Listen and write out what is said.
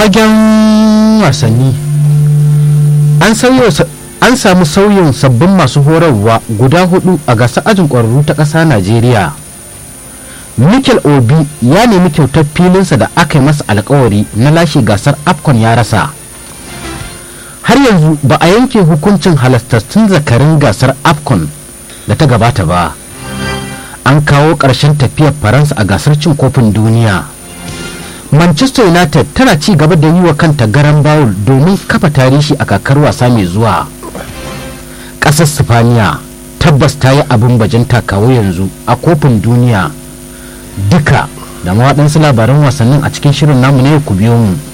fagen wasanni an samu sauyin sabbin masu horarwa guda hudu a gasar ajin ƙwararru ta ƙasa najeriya mikel obi ya nemi kyautar filinsa da aka yi masa alkawari na lashe gasar afcon ya rasa har yanzu ba a yanke hukuncin halastattun zakarin gasar afcon da ta gabata ba an kawo ƙarshen tafiyar faransa a gasar cin kofin duniya manchester united tana ci gaba da yi wa kanta garan bawul domin kafa tarihi a kakar wasa mai zuwa ƙasar sifaniya tabbas ta yi abin bajinta kawo yanzu a kofin duniya duka da mawaɗansu labaran wasannin a cikin shirin namu na yau ku biyo mu